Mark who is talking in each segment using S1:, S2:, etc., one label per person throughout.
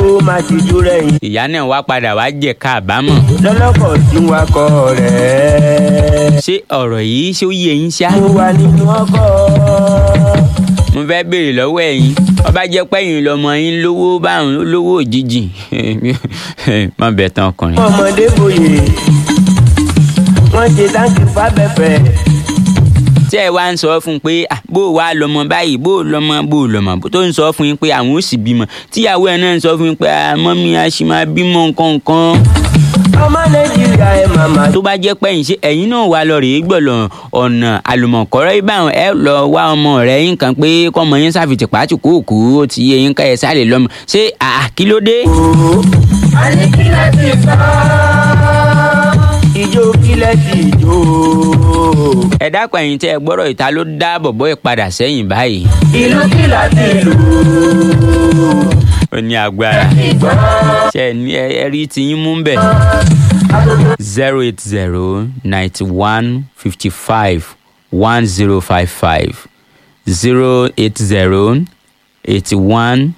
S1: kó má ti jú rẹ̀yìn.
S2: ìyá náà wá padà wá jẹ káàbámọ̀
S1: lọ́lọ́kọ̀ tí ń wakọ̀ rẹ̀.
S2: ṣé ọ̀rọ̀ yìí ṣé ó yé yín ṣá.
S1: mo wà nínú ọkọ̀.
S2: mo fẹ́ béèrè lọ́wọ́ ẹ̀yin ọba jẹ́ pẹ́yìn lọ́mọ yín lówó báwọn lówó òjijì má bẹ̀ tán ọkùnrin.
S1: ọmọdé bòye wọ́n ṣe táǹkì fábẹ́fẹ́.
S2: tí ẹ wá ń sọ fún un pé "Ah, bó o wá lọmọ báyìí bó o lọmọ bó o lọmọ tó ń sọ fún yín pé àwọn ò sì bímọ tíyàwó ẹ náà ń sọ fún yín pé "Ah, mọ́mí a sì máa bímọ nǹkan nǹkan.
S1: ọmọ nàìjíríà ẹ màmá.
S2: tó bá jẹ́ pẹ́yìn ṣe ẹ̀yin náà wà lọ rèé gbọ̀lọ̀ ọ̀nà àlùmọ̀kọ́rọ́ ìbáwọn ẹ lọ wá ọmọ rẹ̀ yín kan pé kọ́mọ yín ṣàfìtì pàtì kúùkù ó ti yé yín ká ẹ sáré lọ́mọ ṣé àà kí ló dé.
S1: a ní kí láti sọ. ìjó kílẹ̀ sí ìjó.
S2: ẹ dákun ẹ̀yin tẹ́ ẹ gbọ́rọ̀ ìta ló dá bọ̀bọ́ ìpadà sẹ́yìn báyìí.
S1: ìlú kí láti lù.
S2: ó ní agbára ṣe ẹ ní ẹ rí tiyín mú bẹ̀. zero eight zero ninety one fifty five one zero five five zero eight zero eighty one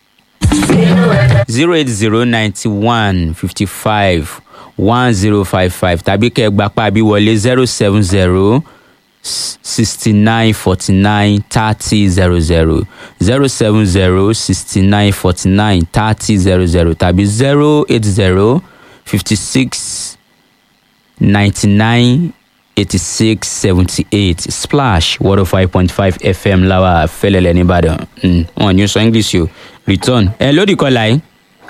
S2: zero eight zero ninety one fifty five one zero five five tàbí kẹ́ ẹ gba pàbí wọlé zero seven zero sixty nine forty nine thirty zero zero zero seven zero sixty nine forty nine thirty zero zero tàbí zero eight zero fifty six ninety nine eighty six seventy eight splash one oh five point five fm lawa fẹlẹlẹ nìbàdàn Mm, wọn ní sọ english o return ẹ lódì kọlà yìí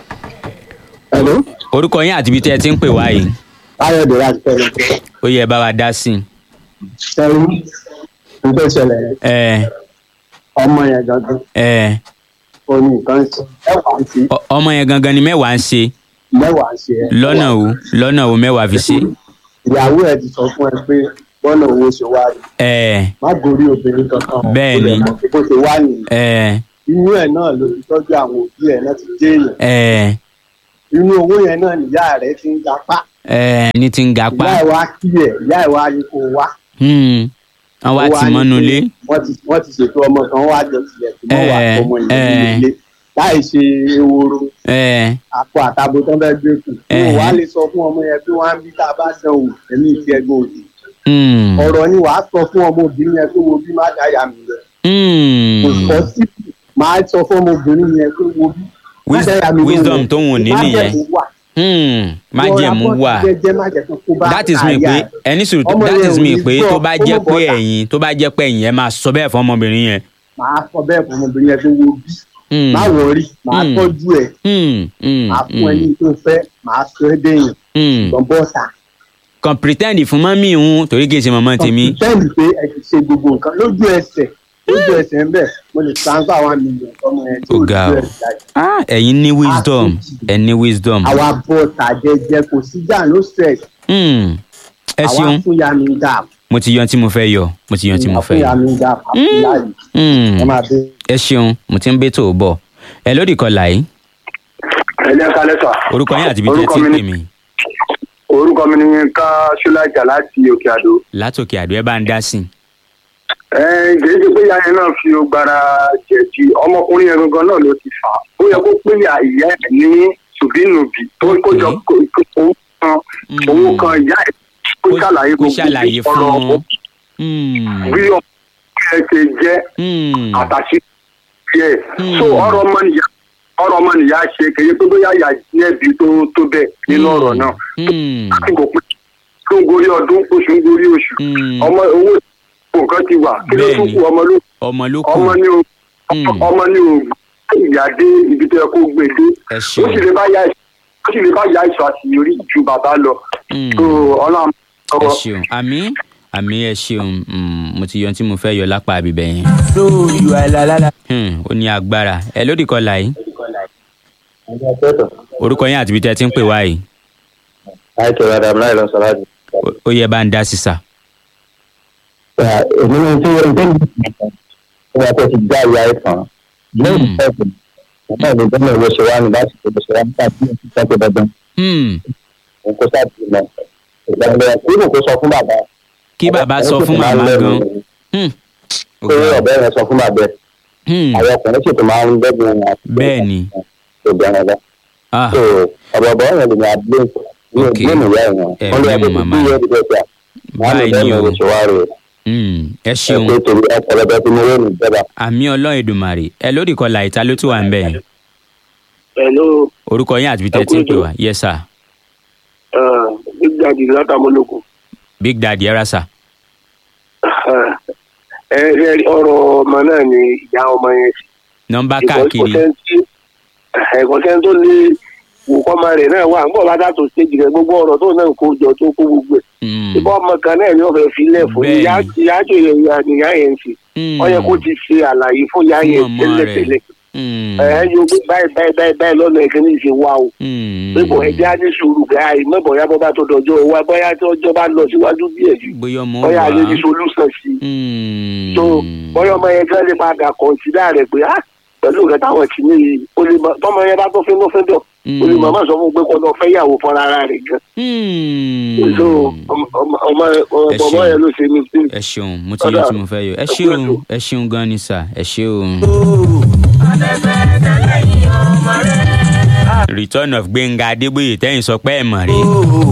S3: Hello,
S2: orúkọ yín àti ibi tí ẹ ti ń pè wá yìí
S3: Káyọ̀dé láti fẹ́ràn.
S2: ó yẹ bá wa dá sí i.
S3: Sẹ́yìn, nǹkan ìṣẹ̀lẹ̀ yẹn,
S2: ẹ
S3: ọmọ yẹn gangan,
S2: ẹ
S3: ó ní nǹkan ṣe. Mẹ́wàá ń ṣe,
S2: ọ- ọmọ yẹn gangan ni mẹ́wàá ń ṣe
S3: mẹ́wàá ń ṣe ẹ́.
S2: lọ́nà o lọ́nà o mẹ́wàá fi ṣe.
S3: Ìyàwó ẹ̀ ti sọ fún ẹ pé bọ́nà owó ṣe wá rí.
S2: ẹ
S3: Má gorí obìnrin kankan.
S2: Bẹ́ẹ̀ ni.
S3: Ó lè mọ̀ pé bó ṣe wá nìyí.
S2: ẹ
S3: Inú ẹ̀ náà ló ti tọ́jú àwọn òbí ẹ̀ náà ti dé èèyàn.
S2: ẹ
S3: Inú owó yẹn náà nìyá rẹ̀ ti ń gapá.
S2: ẹ ní ti ń ga
S3: Ìyá
S2: pa
S3: ẹ̀ wá kí ẹ̀, ìyá ẹ̀ wá ní kó wá.
S2: Hmm, wọ́n wá
S3: Ó
S2: ti
S3: ní
S2: mọ́nu
S3: pé
S2: lé
S3: Wọ́n ti wọ́n ti ṣètò ọmọ kan wá jọ tilẹ̀ tí wọ́n wà
S2: Eh,
S3: ọmọ ìlú
S2: eh.
S3: ilé. Láì ṣe eworo.
S2: ẹ
S3: àpò àtàbò tó ń bẹ gbé kù.
S2: Ẹ̀hẹ́.
S3: wọn wàá lè sọ fún ọmọ yẹn pé wọn á bí tá a bá dán wò ẹ̀mí ìfi ẹgbẹ́ òdì.
S2: hmm,
S3: ọ̀rọ̀ ni wàá sọ fún ọmọbìnrin yẹn pé wo bí má dáyà mi lọ. kò
S2: hmm.
S3: sọ sí máa sọ fún ọmọbìnrin yẹn pé wo bí. má
S2: Wis-
S3: dáyà mi lóhùn.
S2: wisdom tó wù ní nìyẹn
S3: Májẹ̀mú wà.
S2: Hmm, májẹ̀mú
S3: Rọra bọ́
S2: wà
S3: sí jẹ́jẹ́, má jẹ́ kó kó bá
S2: that is me
S3: aya
S2: pé
S3: ẹ̀.
S2: ẹni sùúrù
S3: Ọmọ
S2: that
S3: yẹn
S2: is
S3: ò
S2: me
S3: ní
S2: pé
S3: gbọ́,
S2: tó bá
S3: kó
S2: jẹ́
S3: mọ̀
S2: pé
S3: bọ́ta.
S2: ẹ̀yin tó bá jẹ́ pé ẹ̀yin ẹ máa sọ bẹ́ẹ̀ fún ọmọbìnrin yẹn.
S3: máa sọ bẹ́ẹ̀ fún ọmọbìnrin yẹn pé wo bí.
S2: Hmm,
S3: má wọrí máa
S2: Hmm.
S3: tọ́jú ẹ̀
S2: hmm, hmm,
S3: máa fún ẹ ní tó fẹ́ máa sọ ẹ́ dẹ́yìn
S2: hmm.
S3: lọ bọ́ta.
S2: kàn pretend fún mọ́mí ìhun torí kì í ṣe mọ́mọ́ tèmi.
S3: sẹ́ẹ̀lì pé ẹ ti ṣe gbogbo nǹkan lójú ẹsẹ̀ lójú ẹsẹ̀ ń bẹ̀ mo lè transfer one million ọmọ yẹn tí
S2: Ó
S3: ò
S2: ga
S3: lójú
S2: o.
S3: ẹsẹ̀ jáde.
S2: Ah, ẹ̀yin ní wisdom ẹ̀ ní wisdom.
S3: àwa bọ́ tàjẹjẹ kò sí jà no stress
S2: Hmm, ẹ
S3: àwa
S2: ṣeun
S3: fún ya mi dà
S2: mo ti yan tí mo fẹ́ yọ mo ti yan tí mo
S3: àwa
S2: fẹ́
S3: fún ya
S2: yọ.
S3: mi dà àfún láàyè
S2: Hmm,
S3: ẹ máa bẹ.
S2: ẹ ṣeun mo ti ń bẹ́ tó o bọ̀ ẹ lódì kọlà yìí
S4: ẹ jẹ́ kálẹ̀ sà.
S2: orúkọ yín àti ibi tí ẹ
S4: Orúkọ
S2: ti ń
S4: mi
S2: pè
S4: ni-
S2: mí
S4: orúkọ mi ni yínká ṣúlájà láti òkè àdó.
S2: látòkè àdó ẹ bá ń dá sí i.
S4: ẹ kìí ṣe pé ìyá yẹn náà fi ogbara jẹ̀bi ọmọkùnrin yẹn gangan náà ló ti fà á ó yẹ kó pé ìyá ìyá ẹ̀ ní ṣùbínùbí tó kó jọ kó- kó- owó kan
S2: Mm.
S4: owó kan ìyá ẹ̀ kó
S2: Kó-
S4: ṣàlàyé
S2: kó
S4: gbogbo
S2: ṣàlàyé fún
S4: ọ̀rọ̀
S2: un. Hmm,
S4: bí ọmọ ẹ̀ ṣe jẹ́
S2: hmm,
S4: àtàṣe yẹ
S2: Mm.
S4: so ọ̀rọ̀ ọmọnìyà ọ̀rọ̀ ọmọnìyà ṣe kìí pé bóyá ìyá ní ẹ̀bí tó tó bẹ́ẹ̀ nínú ọ̀rọ̀ náà
S2: hmm,
S4: láti kò pé tó ń gorí ọdún oṣù ń gorí oṣù
S2: hmm.
S4: ọmọ owó nǹkan ti wà kí ló tún
S2: Bẹ́ẹ̀ni.
S4: kú ọmọ ló
S2: ọmọ ló kù
S4: ọmọ ní o
S2: Mm.
S4: ọmọ ní o ìyá dé ibi tó yẹ kó gbé dé
S2: ẹ
S4: ó
S2: ṣeun
S4: sì lè bá yá ó sì lè bá yá ìṣọ àṣeyọrí ju bàbá lọ
S2: Hmm,
S4: tó ọlọ́run
S2: ẹ
S4: ọwọ́
S2: ṣeun àmì àmì ẹ ṣeun Hmm, mo ti yan tí mo fẹ́ yọ lápá àbíbẹ̀ yẹn.
S1: so you are la la la.
S2: Hmm, ó ní agbára ẹ lódì kọlà yìí orúkọ yín àti ibi tí ẹ ti ń pè wá yìí
S3: àìkè rádà láì lọ sọ láti.
S2: Ó- ó yẹ bá ń dá sí sà.
S3: èmi ní tí wọ́n ń tẹ́lẹ̀ nígbà tó ti já ìyá ẹ̀ tán lẹ́yìn
S2: Mm.
S3: ìfẹ́kùn nígbà tó gbọ́dọ̀ ìwé ṣe wá ní láti ṣe ṣe wá nígbà tí wọ́n ti sọ pé dandan
S2: Hmm,
S3: òun kó sáà ti lọ. ìgbàgbọ́ kúrò kó sọ fún bàbá.
S2: kí bàbá sọ fún màmá gan. Hmm, ó
S3: pé
S2: ga o.
S3: ọ̀bẹ rẹ̀ sọ fún bàbá ẹ̀.
S2: Hmm,
S3: àwọn ọkùnrin sì tún máa ń dẹ́gun wọn.
S2: bẹ́ẹ̀ ni
S5: tó dára dá.
S2: ah
S5: so ọ̀bọ̀bọ̀ yẹn lè ní abúlé ní
S2: Ok.
S5: ìgbóhùn ìyá yẹn
S2: Ẹ
S5: wọ́n lè
S2: blame
S5: yẹ kó
S2: mama.
S5: bí yẹn ti bẹ́ẹ̀
S2: Báyìí ni o.
S5: oṣù wa rè
S2: mm, ẹ
S5: é
S2: ṣeun
S5: pé torí ọ̀pọ̀lọpọ̀ tí mo wé ní ìjọba.
S2: àmì ọlọ́run èdùmàrè ẹ lórí kọlà ìta ló tún wà ń bẹ̀ yẹn
S4: Hello,
S2: orúkọ yín àti bí tẹ́ ti ń pè wá yes sir
S4: uh, Big Daddy látàmúlòkù.
S2: big daddy ẹ ra sà
S4: Ẹ ẹ ọ̀rọ̀ ọmọ náà ni ìyá ọmọ yẹn sí.
S2: nọmba káàkiri
S4: ẹ̀kọ́ sẹ́ni tó lé wò kọ́mọ rẹ̀ náà wà nígbà bá dàtò stéjì rẹ̀ gbogbo ọ̀rọ̀ tó náà kó jọ tó kó gbogbo ẹ̀.
S2: Mm,
S4: ìbọn ọmọ kan náà ni wọ́n fẹ́ filẹ̀ fún
S2: Bẹ́ẹ̀ni.
S4: ìyá ìyá àjò yẹn ìyá ìyá yẹn sí.
S2: mm,
S4: wọ́n yẹ kó ti ṣe àlàyé fún ìyá
S2: Fún
S4: yẹn
S2: ọmọ
S4: tẹ́lẹ̀tẹ́lẹ̀.
S2: mm,
S4: ẹ̀ ẹ́ yóò gbé báyìí báyìí báyìí báyìí lọ́nà ìkíní ìṣe wá o.
S2: mm,
S4: pépọ̀ ẹ̀jẹ̀ á ní sùúrù gáà ìmọ̀bọ̀ ya bọ́ bá tó dọjọ́ wa bóyá tí ọjọ́ bá lọ síwájú díẹ̀ jù
S2: bóyá ọmọ
S4: bóyá
S2: wà
S4: ayé ní solúsàn sí i.
S2: Mm,
S4: tó bóyá ọmọ yẹn kí wọ́n lè padà kọ̀ǹsídà rẹ̀ pé á pẹ̀lú nǹkan táwọn ti ní yìí ó lè mọ tọmọ yẹn bá tó fẹ́ ló fẹ́ dọ̀ ó lè màmá sọ fún un pé kó lọ fẹ́ yàwó fúnra ara rẹ̀ gan.
S2: mm.
S4: so ọmọ ọmọ ọmọ
S2: Ẹ
S4: ọmọ
S2: ṣeun.
S4: yẹn ló ṣe mí sí.
S2: ẹ ṣeun mo ti yọ tí mo fẹ́ yọ ẹ ṣeun ẹ ṣeun gan ni sà ẹ ṣeun. return of gbẹ̀ngà adébóyè tẹ́yìn sọ pé ẹ̀ mọ̀ rí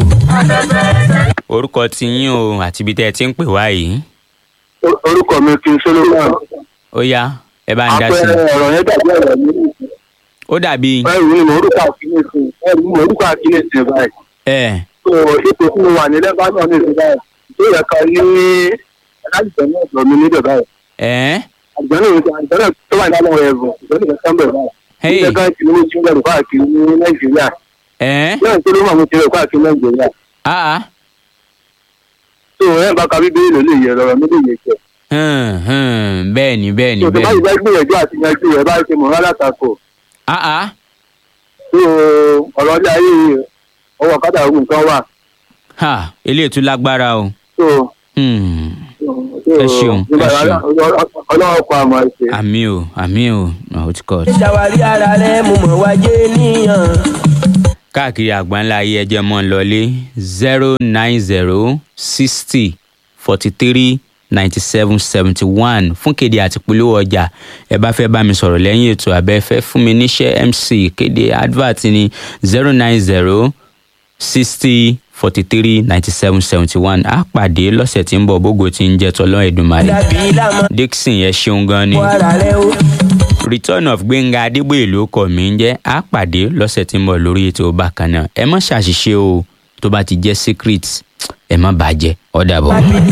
S2: orúkọ ti yín o àti ibi tẹ́ ẹ ti ń pè wá yìí
S3: orúkọ mi kì í solomon
S2: ó yá ẹ bá ń dá sí
S3: àpẹẹrẹ
S2: i
S3: ọ̀rọ̀ yẹn dàbí ọ̀rọ̀ mi
S2: ó dàbí
S3: ẹrù ni mo orúkọ àkíyèsí ẹrù ni mo orúkọ àkíyèsí báyìí
S2: ẹ
S3: so ipò tí mo wà ní lẹ́bàá ní ìsìn báyìí tó yẹ ká ní aláìsàn náà sọ mi níbẹ̀ báyìí
S2: ẹ
S3: àgbẹ̀nù àgbẹ̀nù tó wà nínú ẹ̀rù ìgbẹ́ni kan bẹ̀ báyìí
S2: Hey.
S3: ilé kan kìíní mo ti ń bẹ̀rù káàkiri ní nàìjíríà
S2: ẹ
S3: náà tó ló mọ̀ mo ti rẹ̀ káàkiri nàìjíríà
S2: ah
S3: so ẹ̀ bá ka bíbélì ló lè yẹ lọ́rọ̀ mi lè yẹ jẹ
S2: hàn hàn bẹ́ẹ̀ ni bẹ́ẹ̀ ni
S3: so tó bá
S2: bẹ́ẹ̀
S3: yìí
S2: ni
S3: bá gbìyànjú àti yanjú ẹ̀ bá ṣe mọ̀ rárá tako
S2: ah ah
S3: so ọ̀rọ̀ ilé ayé yìí ọwọ́ kátà ogun nǹkan wà
S2: ha eléyìí tún lágbára o
S3: so
S2: hmm.
S3: so
S2: Ẹ ṣeun, ẹ ṣeun.
S3: ọlọ́wọ́ pa àmọ́ ẹ̀ṣẹ̀.
S2: àmì o àmì o oh, it's God.
S1: ṣàwárí ara rẹ mo mọ̀ wájé níyàn.
S2: káàkiri àgbáńlá ayé ẹjẹ mọ́ ń lọlé zero nine zero sixty forty three ninety seven seventy one fún kéde àti polówó ọjà ẹ bá fẹ́ bá mi sọ̀rọ̀ lẹ́yìn ètò abẹ́ fẹ́ fún mi níṣẹ́ mc kéde advert ní zero nine zero sixty forty three ninety seven seventy one á pàdé lọ́sẹ̀ tí ń bọ̀ bógo tí ń jẹ́ tọ́lọ́ ẹ̀dùnmáre
S1: dàbí lámọ́
S2: dixon ẹ ṣeun gan ni
S1: ara rẹ o.
S2: return of gbẹ̀ngà adébóyè ló kọ̀ mí ń jẹ́ á pàdé lọ́sẹ̀ tí ń bọ̀ lórí ètò bákan náà ẹ má ṣàṣìṣe o tó bá ti jẹ́ secret ẹ má bàjẹ́ ó dàbọ̀.